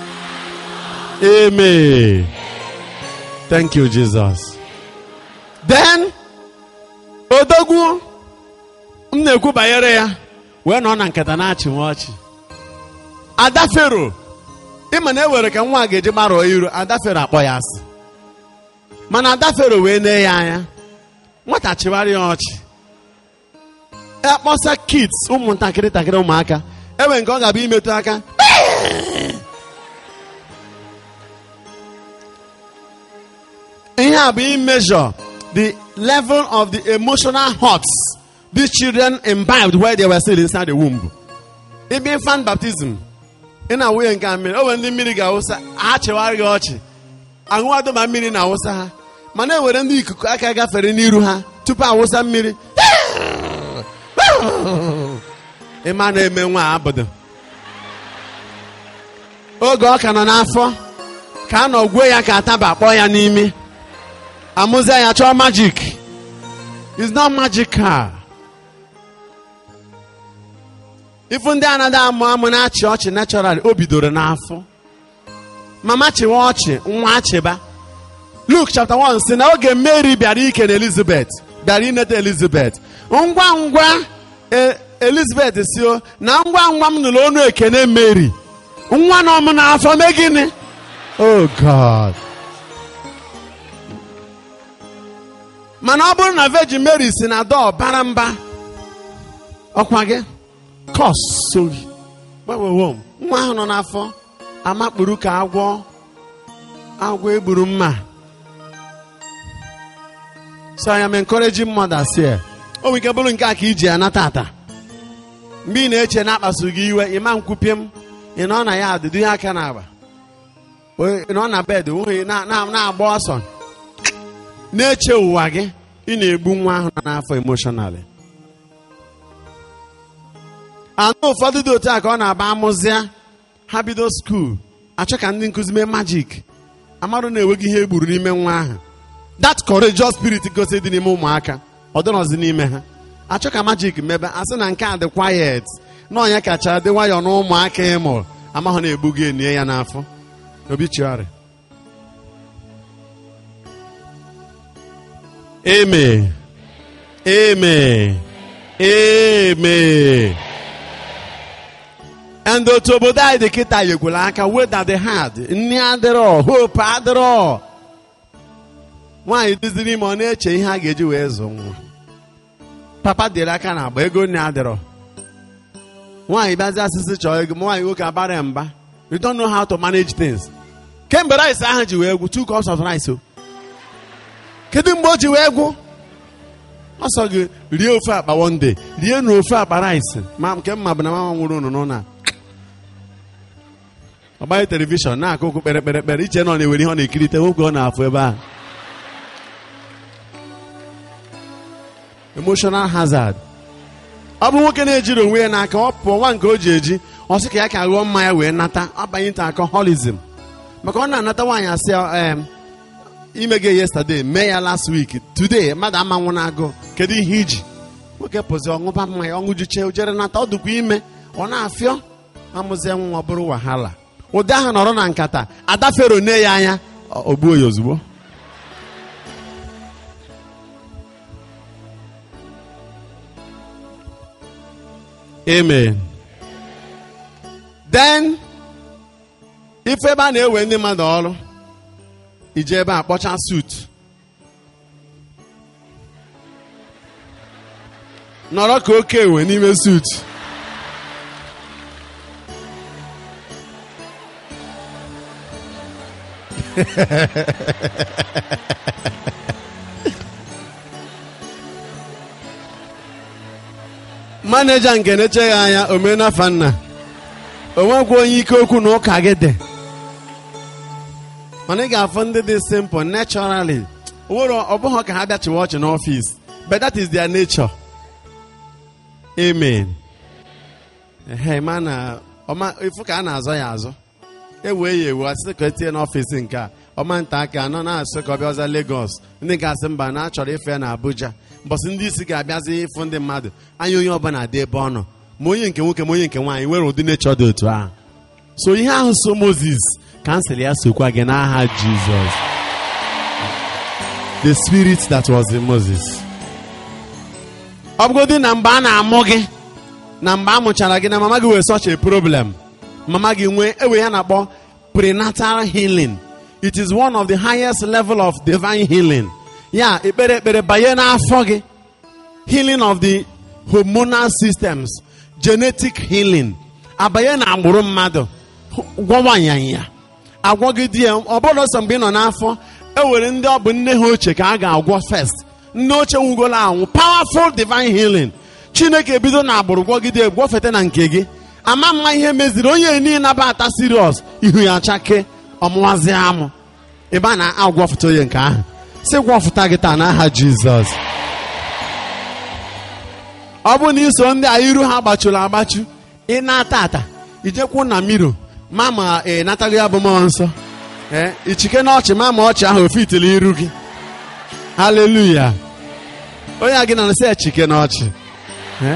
Amen. Thank you, Jesus. Then, odogwu m na-ekwu banyere ya wee nọ na nkata na-achị m ọchị. Ada Fero ịma na ewere ka nwa a ga-eji gbarụọ iru Ada Fero akpọ ya asị. Mana Ada Fero wee nee ya anya. Nwata chịwara ya ọchị. Akpọsa kids ụmụntakịrị takịrị ụmụaka. Enwe nke ọ ga-abụ imetụ aka. ihe a bụ immeasure the level of the emotional hurts these children imbibed while they were still inside the womb. Ibe infant baptism ị na-awụnye nke a mmiri o nwere ndị mmiri ga-awụsa ha chewara gị ọchị aṅụwado ma mmiri na-awụsa ha mana ewere ndị ikuku aka gafere n'iru ha tupu awụsa mmiri ịma na-eme nwa abụdo oge ọ ka nọ n'afọ ka a nọ gwuo ya ka ataba kpọọ ya n'imi amụzie ya chọọ magic it's not magical ifu ndị anaghị amụ amụ na-achị ọchị natural o bidoro n'afọ mama chịwa ọchị nwa achịba Luke chapter 1 si na oge Mary bịara ike na Elizabeth bịara ineta Elizabeth ngwa ngwa e- Elizabeth si o na ngwa ngwa m nụrụ ọnụ ekene Mary nwa nọ m n'afọ mee gịnị oh God mana ọ bụrụ na Virgin Mary si na dọọ bara mba ọkwa gị kọs sori gbanwewo m nwa ahụ nọ n'afọ amakpuru ka agwọ agwọ egburu mma so I am encouraging mothers here o nwere ike bụrụ nke a ka iji anata ata mgbe ị na-eche na akpasu gị iwe ịma nkwupie m ị nọ na ya adịdị ihe aka na-agba ị nọ na bed nwunye na- na- na-agba ọsọ na-eche ụwa gị ị na-egbu nwa ahụ nọ n'afọ emotionally anụ ụfọdụ dị otu a ka ọ na-aba amụzịa ha bido skuul achọ ka ndị nkụzi mee majik amarụ na-enweghị ihe egburu n'ime nwa ahụ that courageous spirit gosi dị n'ime ụmụaka ọ dịrọzi n'ime ha achọ ka majik mebe a sị na nke a dị quiet na onye kacha dị nwayọọ na ụmụaka ịmụrụ amahụ na-egbu gị enye ya n'afọ obituary amen amen amen and otu obodo anyị dị kịta yekwala aka weda the hard nni adịrọ hope adịrọ nwaanyị dịziri ime ọ na-eche ihe a ga-eji wee zụ nwa papa dịrị aka na agba ego nne adịrọ nwaanyị bịazi asịsị chọọ ego ma nwaanyị nwoke abara ya mba you don't know how to manage things kemgbe rice ahụ ji wee gwụ two cups of rice o kedu mgbe o ji wee gwụ ọ sọ gị rie ofe akpa one day rie na ofe akpa rice ma nke mma bụ na mama nwụrụ unu n'ụlọ ọ gbanye telivishọn na-akụ ụkwụ kpere kpere kpere iche na ọ na-ewere ihe ọ na-ekirite nwoke ọ na-afụ ebe ahụ emotional hazard ọ bụ nwoke na-ejiri onwe ya n'aka ọ pụọ nwa nke o ji eji ọ sị ka ya ka ghọọ mmanya wee nata ọbanye nta alcoholism maka ọ na-anata nwaanyị asị em ime gị yesterday mee ya last week today mmadụ amanwụ na-agụ kedu ihe iji nwoke pụzi ọṅụba mmanya ọṅụjuche ojere nata ọ dụkwa ime ọ na-afịọ amụzie nwa ọ bụrụ wahala ụdị ahụ nọrọ na nkata ada fero nne ya anya o gbuo ya ozugbo amen then ife ebe a na-ewe ndị mmadụ ọrụ ije ebe a kpọcha sut nọrọ ka oke ewe n'ime sut maneja nke na-echeghị anya omenafa nna onwekwa onye ike okwu na ụka gị dị mana ị ga-afụ ndị dị simple naturally nwere ọ bụghị ka ha bịachiwa ọchị n'ọfịs but that is their nature amen ehe ma na ọma ifu ka a na-azọ ya azọ ewee ya ewu asị ka etinye n'ọfịs nke a ọma nta aka anọ na-asị ka ọ bịaza Lagos ndị ga-asị mba na achọrọ ife na Abuja mbọsị ndị isi ga-abịazi ịfụ ndị mmadụ anya onye ọbụla dị ebe ọ nọ ma onye nke nwoke ma onye nke nwaanyị nwere ụdị nechọ dị otu ahụ so ihe ahụ so Moses kansụl ya sokwa gị n'aha Jizọs the spirit that was in Moses ọ bụgodị na mgbe a na-amụ gị na mgbe a mụchara gị na mama gị wee such a problem mama gị nwee ewe ya na-akpọ prenatal healing it is one of the highest level of divine healing ya ekpere ekpere banye n'afọ gị healing of the hormonal systems genetic healing abanye na agbụrụ mmadụ gwọwa nyanya agwọgide ya ọ bụrụ sọ mgbe ị nọ n'afọ e nwere ndị ọ bụ nne ha ochie ka a ga-agwọ first nne ochie nwugolo anwụ powerful divine healing chineke ebido na agbụrụ gwọgide gwọfete na nke gị ama mma ihe meziri onye niile nabata serious ihu ya chake ọmụwazi amụ ebe a na-agwọfụta onye nke ahụ si gwọfụta gị taa n'aha jizọs ọ bụ na iso ndị a iru ha gbachuru agbachu ị na-ata ata ijekwu na miro ma ma ị nataghị ya bụ mmụọ nsọ ee ichike na ọchị ma ma ọchị ahụ ofitili iru gị haleluya onye a gị na nsị echike na ọchị ee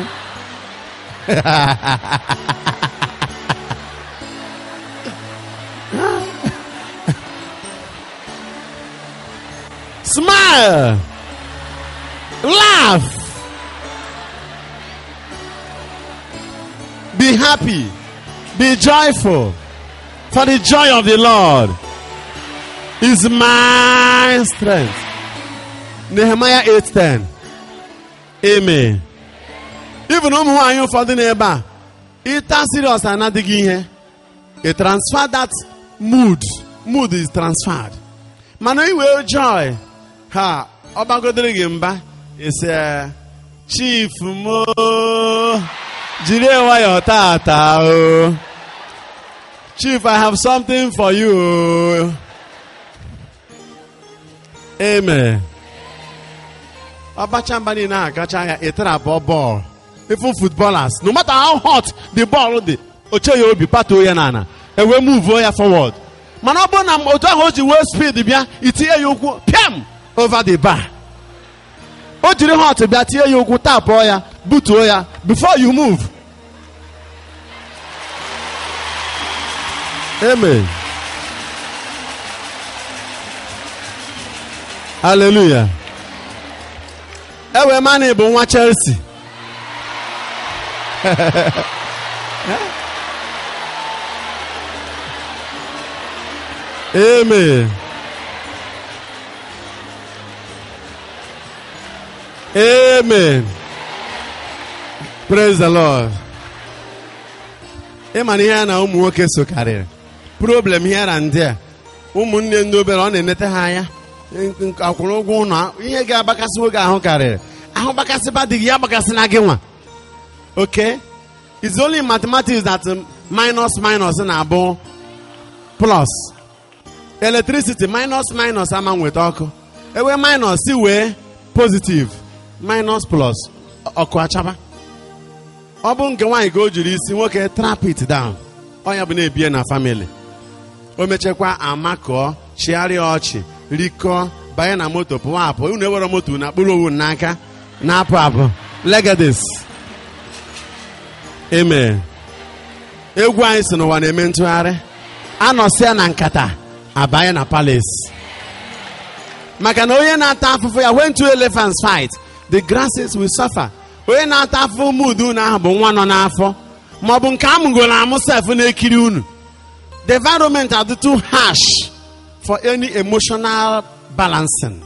smile laugh be happy be joyful for the joy of the lord is my strength nehemiah 8:10 amen even ụmụ nwaanyị ụfọdụ n'ebe a ịta serious anadịghị ihe a transfer that mood mood is transferred mana iwee joy ha ọ gbagodere gị mba ise chief mo jiri nwayọọ tata o chief i have something for you o amen ọbacha mba niile ahụ kacha ya ịtarapụ bọọlụ even footballers no matter how hot the ball dị oche ya obi patuo ya n'ala ewee move ya forward mana ọ bụrụ na otu ahụ o ji wee speed bịa itinye ya ụkwụ piam over the bar o jiri hot bịa tinye ya ụkwụ tapụọ ya butuo ya before you move amen hallelujah ewe mani bụ nwa chelsea amen amen praise the lord ịma na ihe a na ụmụ nwoke so karịrị problem here and there ụmụnne ndị obere ọ na-enete ha anya akwụrụ ụgwọ ụlọ ihe ga-agbakasị nwoke ahụ karịrị ahụ gbakasịba dị gị ya gbakasịna gị nwa okay it's only in mathematics that um, minus minus na-abụ plus electricity minus minus ama nweta ọkụ ewe minus si wee positive minus plus ọkụ achaba ọ bụ nke nwaanyị ka o jiri isi nwoke trap it down ọ ya bụ na-ebie na family o mechakwa amakọọ chịgharịa ọchị rikọọ banye na moto pụwa apụ unu ewere moto na kpụrụ owu n'aka na-apụ apụ legadis amen egwu anyị si n'ụwa na-eme ntụgharị anọsịa na nkata abanye na palace maka na onye na-ata afụfụ ya when two elephants fight the grasses will suffer onye na-ata afụfụ mood unu ahụ bụ nwa nọ n'afọ ma ọ bụ nke amụgoro amụ sef na-ekiri unu the environment are too harsh for any emotional balancing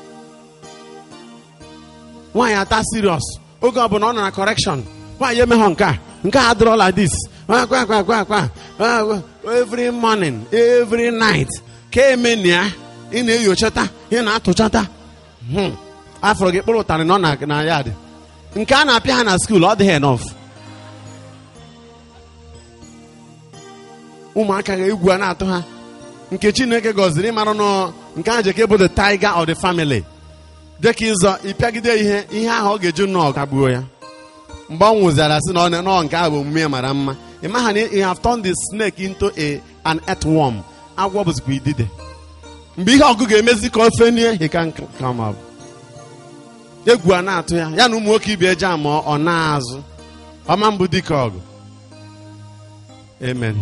nwaanyị ata serious oge ọbụla ọ nọ na correction nwaanyị emeghọ nke a nke a adịrọ like this kwa kwa kwa kwa kwa every morning every night ka emeni ya ị na-enyochata ị na-atụchata afọrọ gị kpụrụ ụtarị nọ na ya dị nke a na-apịa ha na skuul ọ dịghị enough ụmụaka ga egwu a na-atụ ha nke chineke gọziri ịmara nọ nke ahụ jeke bụ the tiger of the family dịka ịzọ ịpịagide ihe ihe ahụ ọ ga-eju nnọọ kagbuo ya mgbe ọ nwụzara sị na ọ nọ nke ahụ bụ omume ya mara mma ị maha na you have turned the snake into a an earthworm agwọ bụzikwa idide mgbe ihe ọgụ ga-emezi ka ofe nie he can come up egwu a na-atụ ya ya na ụmụ nwoke ibe eje ama ọ na-azụ ọma mbụ dike ọgụ amen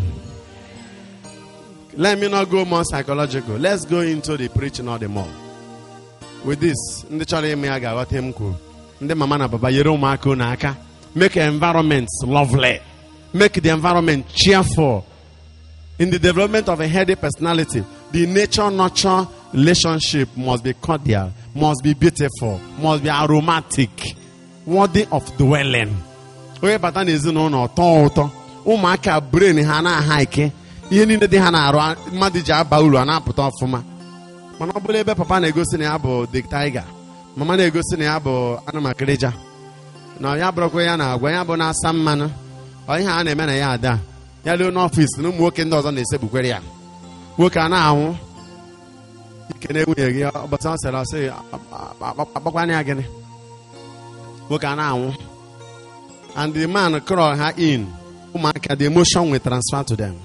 let me not go more psychological let's go into the preaching of the more with this ndị chọrọ ime ya ga-aghọta m kwuru ndị mama na baba nyere ụmụaka unu aka make environment lovely make the environment cheerful in the development of a healthy personality the nature nurture relationship must be cordial must be beautiful must be aromatic worthy of dwelling onye bata n'ezinụlọ tọọ ụtọ ụmụaka brain ha na-aha ike ihe niile dị ha na-arụ mmadụ ji aba uru a na-apụta ọfụma mana ọ bụla ebe papa na-egosi na ya bụ the tiger mama na-egosi na ya bụ anụmakịrịja na ya bụrụkwa ya na-agwa ya bụ na-asa mmanụ ọ ihe a na-eme na ya ada ya ruo n'ọfịs na ụmụ nwoke ndị ọzọ na-esegbukwere ya nwoke a na-anwụ ike na nwunye gị ụbọchị ọ sịrị ọsị akpakwana ya gịnị nwoke a na-anwụ and the man crawl ha in ụmụaka the emotion will transfer to them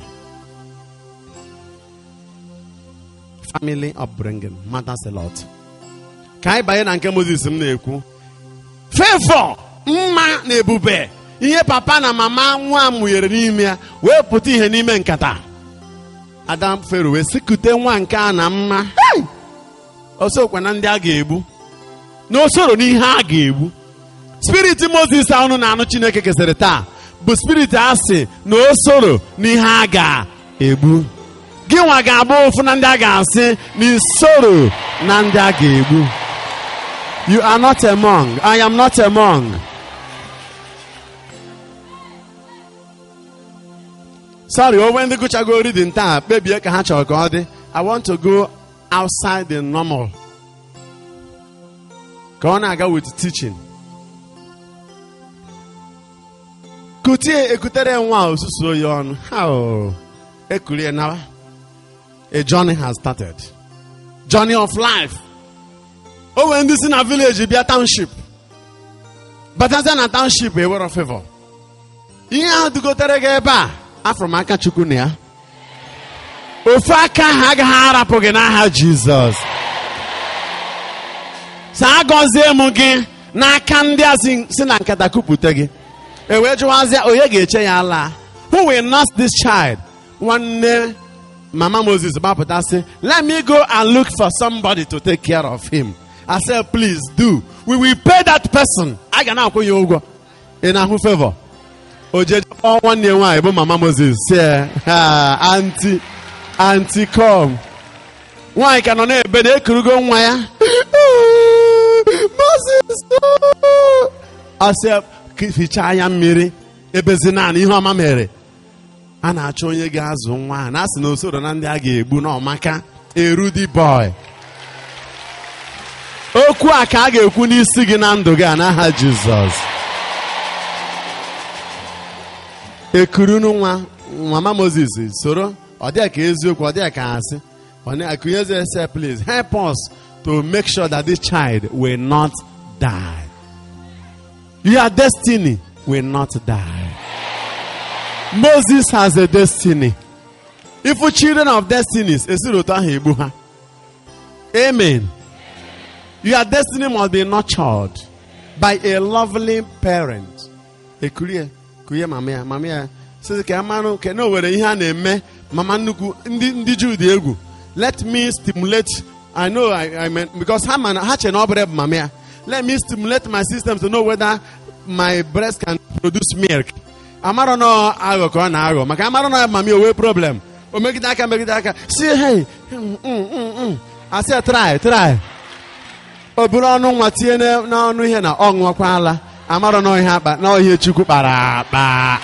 family upbringing matters a lot ka anyị banye na nke moses m na-ekwu fevọ mma na ebube ihe papa na mama nwa mụnyere n'ime ya wee pụta ihe n'ime nkata adam fero wee sikute nwa nke a na mma osokwa na ndị a ga-egbu na osoro n'ihe a ga-egbu spiriti moses ahụ na-anụ chineke kesịrị taa bụ spiriti asị na osoro n'ihe a ga-egbu gị nwa ga-abụ ofu na ndị a ga-asị na isoro na ndị a ga-egbu you are not among i am not among sorry onwe ndị gụchago reading taa kpebie ka ha chọrọ ka ọ dị i want to go outside the normal ka ọ na-aga with teaching kutie ekutere nwa osusu oyi ọnụ ha ekurie nawa a journey has started journey of life o nwere ndị si na village bịa township batazie na township ewere favor ihe ahụ dugotere gị ebe a afọrọ m aka chukwu na ya ofe aka ha agaghị arapụ gị n'aha jizọs saa gọzie m gị n'aka ndị a si na nkata kupụta gị e wee jụwazịa onye ga-eche ya laa who will nurse this child nwanne mama moses gbapụta sị let me go and look for somebody to take care of him i said please do we will pay that person a ga na-akwụ ya ụgwọ ị na-ahụ favor o jeje kpọọ nwanne nwaanyị bụ mama moses si anti anti com nwaanyị ka nọ n'ebe na-ekurugo nwa ya moses ọsị fichaa anya mmiri ebezi naanị ihe ọma mere a na-achọ onye ga-azụ nwa a na-asị na osoro na ndị a ga-egbu n'ọmaka erudi boy okwu a ka a ga-ekwu n'isi gị na ndụ gị a n'aha jizọs ekurunu nwa mama moses soro ọ dịghị ka eziokwu ọ dịghị ka asị akụnyeze ese please help us to make sure that this child will not die your destiny will not die moses has a destiny if children of destinies esiri otu ahụ egbu ha amen your destiny must be nurtured by a lovely parent ekurie kuye mama ya mama ya sị ka amanụ ka na o were ihe a na-eme mama nnukwu ndị ndị juu dị egwu let me stimulate i know i, I mean, because ha mana ha che na ọ bụrụ mama ya let me stimulate my system to know whether my breast can produce milk amarọ na aghọ ka ọ na-aghọ maka amarọ na mama ya o wee problem o megide aka megide aka si hey asị try try o buru ọnụ nwa tinye n'ọnụ ihe na ọ ṅụọkwala amarọ na ihe akpa na ihe chukwu kpara akpa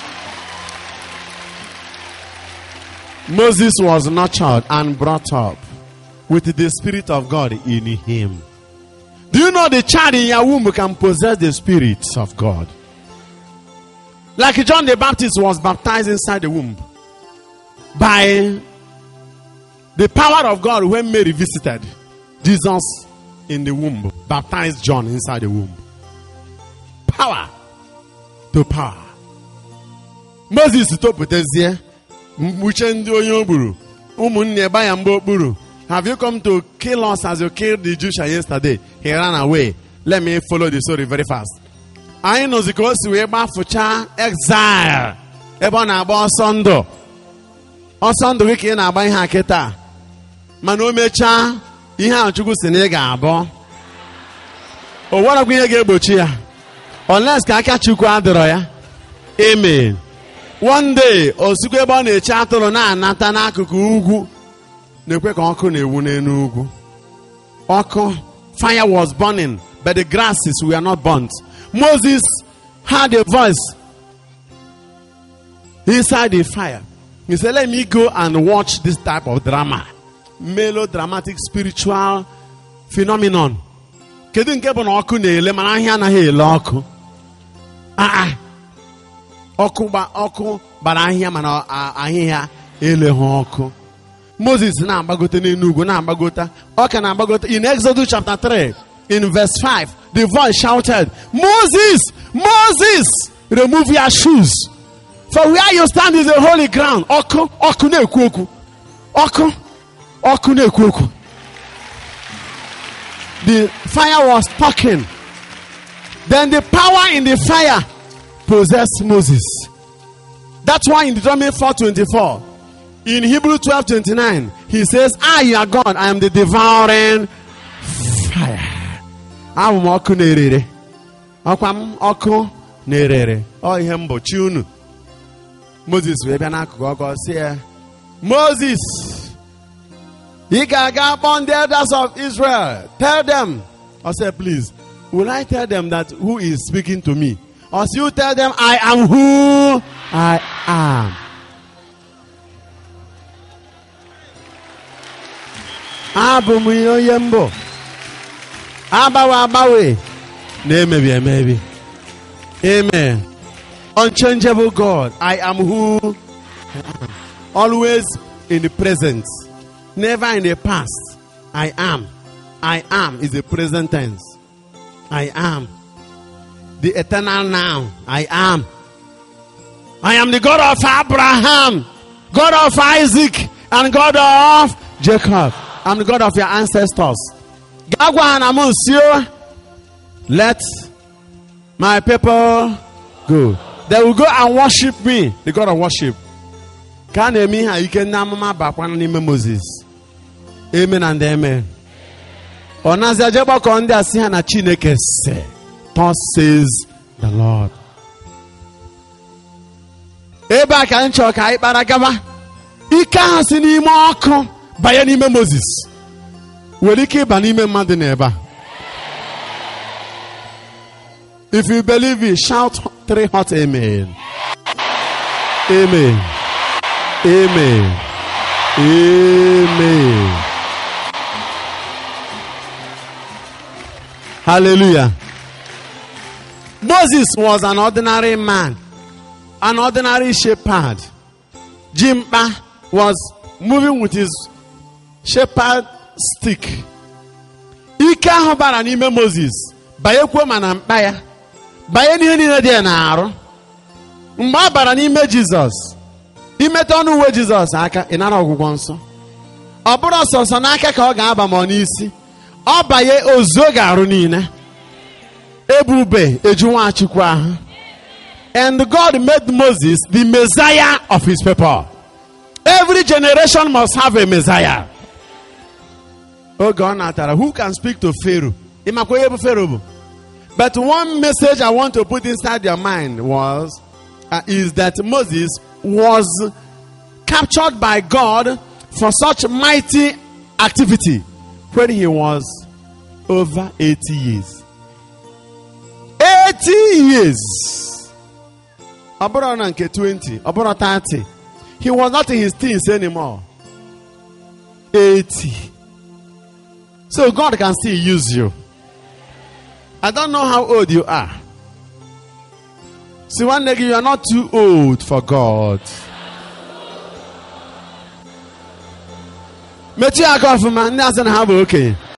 Moses was nurtured and brought up with the Spirit of God in him. Do you know the child in your womb can possess the Spirit of God? Like John the Baptist was baptized inside the womb by the power of God when Mary visited Jesus in the womb, baptized John inside the womb. Power to power. Moses topụtazie mkpuche ndị onye o gburu ụmụnne gba ya mgbe okpuru have you come to kill us as you killed the Jews yesterday he ran away let me follow the story very fast anyị nụzi ka o si wee gbafụcha exile ebe ọ na-agba ọsọ ndụ ọsọ ndụ gị ka ị na-agba ihe a kịta mana o mechaa ihe ahụ Chukwu si na ị ga-abụ o nwerekwa ihe ga-egbochi ya unless ka aka Chukwu adịrọ ya amen one day osikwa ebe ọ na-eche atụrụ na-anata n'akụkụ ugwu na-ekwe ka ọkụ na-ewu n'elu ugwu ọkụ fire was burning but the grasses were not burnt Moses had a voice inside the fire he said let me go and watch this type of drama melodramatic spiritual phenomenon kedu nke bụ na ọkụ na-ele mana ahịa anaghị ele ọkụ aa ọkụ gba ọkụ gbara ahịhịa mana ahịhịa eleghị ọkụ moses na-agbagote n'elu ugwu na-agbagota ọ ka na-agbagota in exodus chapter 3 in verse 5 the voice shouted moses moses remove your shoes for where you stand is a holy ground ọkụ ọkụ na-ekwu okwu ọkụ ọkụ na-ekwu okwu the fire was talking then the power in the fire possessed Moses. That's why in Deuteronomy 4:24, in Hebrew 12:29, he says, "I are God, I am the devouring fire." Abụ m ọkụ na-erere. Ọkwa m ọkụ na-erere. Ọ ihe mgbochi unu. Moses wee bịa n'akụkụ ọkụ sị ya, Moses, ị ga-aga kpọọ ndị elders of Israel. Tell them. I said, please, will I tell them that who is speaking to me? Or so you tell them, I am who I am. Abụ m onye mbụ. Agbanwe agbanwe na-emebi emebi. Amen. Unchangeable God. I am who I am. Always in the present. Never in the past. I am. I am is the present tense. I am the eternal now. I am. I am the God of Abraham, God of Isaac, and God of Jacob. I'm the God of your ancestors. Let my people go. They will go and worship me, the God of worship. Ka a na-eme ihe a ike ndị amụma bakwana n'ime Moses. Amen and amen. Ọ na-azị aje gbakọ ndị a sị ha na Chineke sị. Thus says the Lord. Ebe a ka anyị chọrọ ka anyị kpara gaba. Ike ahụ si n'ime ọkụ banye n'ime Moses. Nwere ike ịba n'ime mmadụ n'ebe a. If you believe it, shout three hot amen. Amen. Amen. Amen. Hallelujah. Moses was an ordinary man, an ordinary shepherd. Jimpa was moving with his shepherd stick. Ike ahụ bara n'ime Moses banyekwuo ma na mkpa ya banye n'ihe niile dị ya n'arụ mgbe ọ bara n'ime Jizọs imeta ọnụ uwe Jizọs aka ị nara ọgwụgwọ nsọ ọ bụrụ ọsọsọ n'aka ka ọ ga-aba ma ọ n'isi ọ banye ozuo ga-arụ niile ebube eju nwachukwu ahụ and God made Moses the Messiah of his people every generation must have a Messiah oge ọ natara who can speak to Pharaoh ịmakwa onye bụ Pharaoh bụ but one message I want to put inside your mind was uh, is that Moses was captured by God for such mighty activity when he was over 80 years 80 years ọ bụrụ na nke 20 ọ bụrụ 30 he was not in his teens anymore 80 so God can still use you I don't know how old you are. See, one day you are not too old for God. Mechie aka ọfụma ndị asị na ha bụ okenye